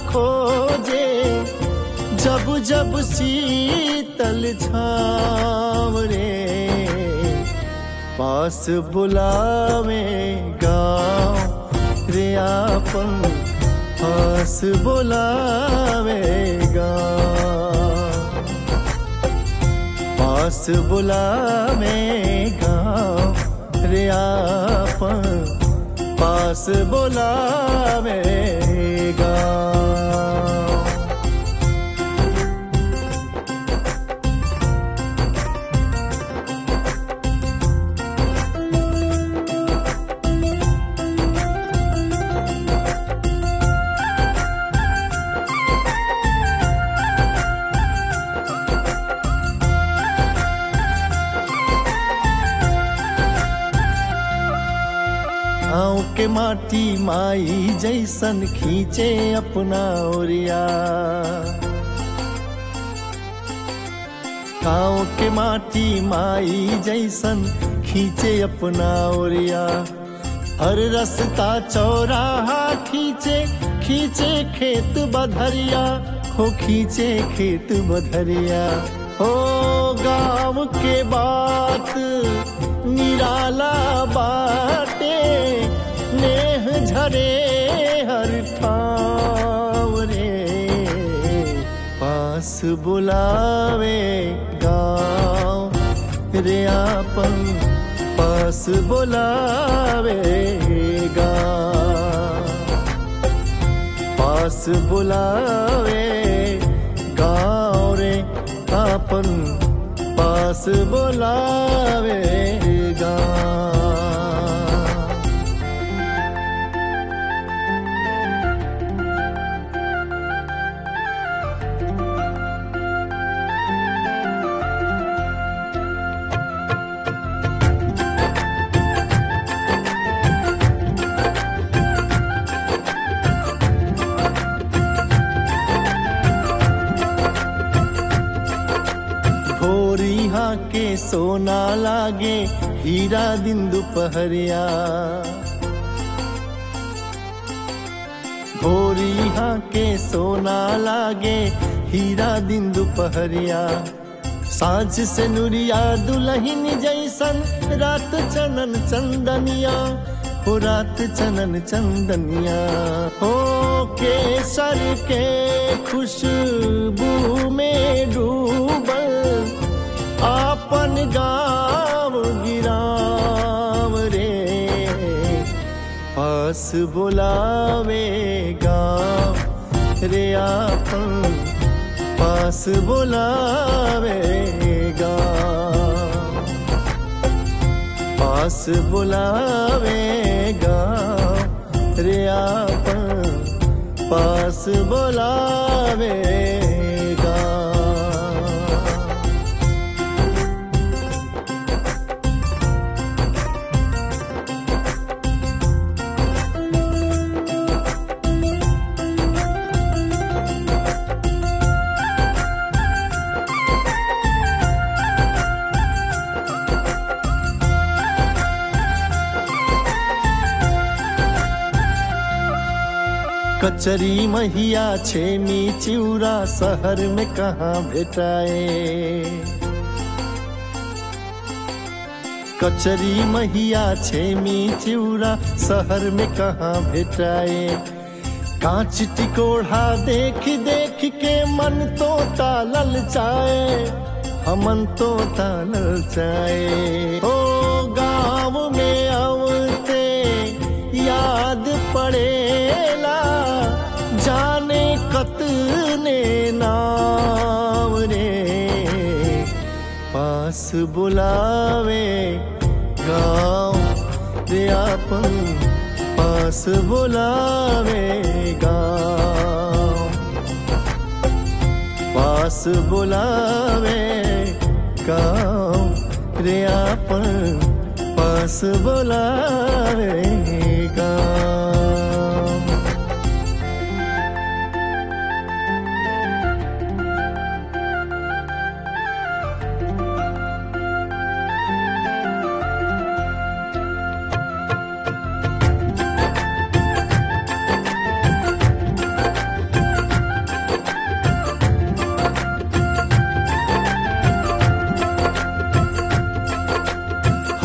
खोजे जब जब शीतल छाव रे पास बुलावे गाँव रे आपन पास बुलावे गाँव पास बुलावे गाँव रे आपन पास बुलावे गाँव गाँव के माटी माई जैसन खींचे अपना ओरिया गाँव के माटी माई जैसन खींचे अपना ओरिया हर रास्ता चौराहा खींचे खींचे खेत बधरिया हो खींचे खेत बधरिया हो गाँव के बात निराला बाटे नेह झरे हर ठाव रे पास बुलावे गाँव रे आपन पास बुलावे गाँव पास बुलावे गाँव रे आपन पास बुलावे गाँव भोरिहा के सोना लागे हीरा दिन दुपहरिया भोरिहा के सोना लागे हीरा दिन दुपहरिया साँझ से नुरिया दुलहिन जैसन रात चनन चंदनिया हो रात चनन चंदनिया हो केसर के खुशबू में डूबल आपन गाँव गिराव रे पास बुलावे गाँव रे आपन पास बुलावे गाँव पास बुलावे गाँव रे आपन पास बुलावे गाँव कचरी महिया छेमी चिउरा शहर में कहाँ भेटाए कचरी महिया छेमी चिउरा शहर में कहाँ भेटाए कांच टिकोढ़ा देख देख के मन तो तालल चाहे हमन तो तालल चाहे ओ गाँव में आवते याद पड़ेला जाने कतने नाम रे पास बुलावे गाँव रे आपन पास बुलावे गाँव पास बुलावे गाँव रे आपन पास बुलावे गाँव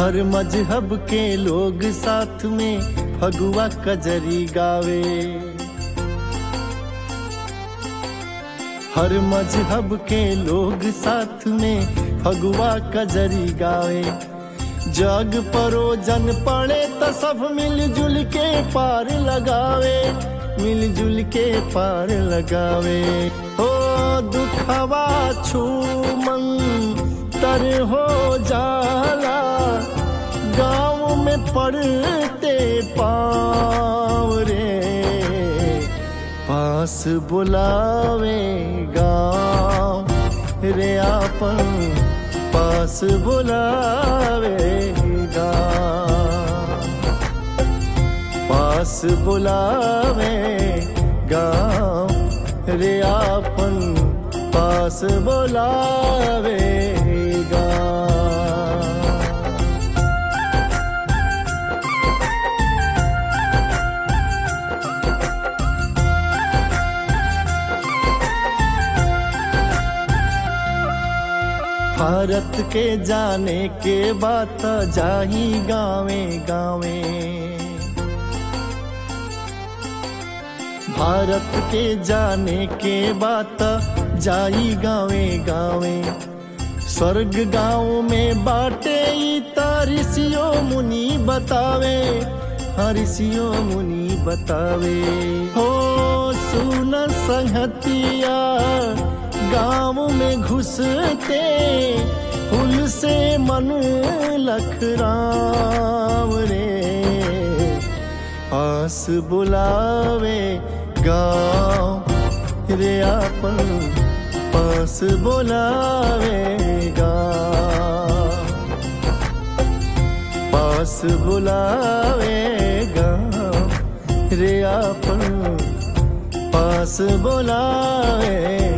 हर मजहब के लोग साथ में फगुआ कजरी गावे हर मजहब के लोग साथ में फगुआ कजरी गावे जग परोजन पड़े तो सब मिलजुल के पार लगावे मिलजुल के पार लगावे हो दुखवा छूमन तर हो जाला गाँव में पड़ते पाँव रे पास बुलावे गाँव रे आपन पास बुलावे गाँव पास बुलावे गाँव रे आपन पास बुलावे गाँव भारत के जाने के बात जाही गावे गावे भारत के जाने के बात जाई गावे गावे स्वर्ग गाँव में बाटे तारिसियो मुनि बतावे हरिसियो मुनि बतावे हो सुन संहतिया गाँव में घुसते हुल से मन लखराम रे आस बुलावे गाँव रे आपन पास बुलावे गाँव पास बुलावे गाँव रे आपन पास बुलावे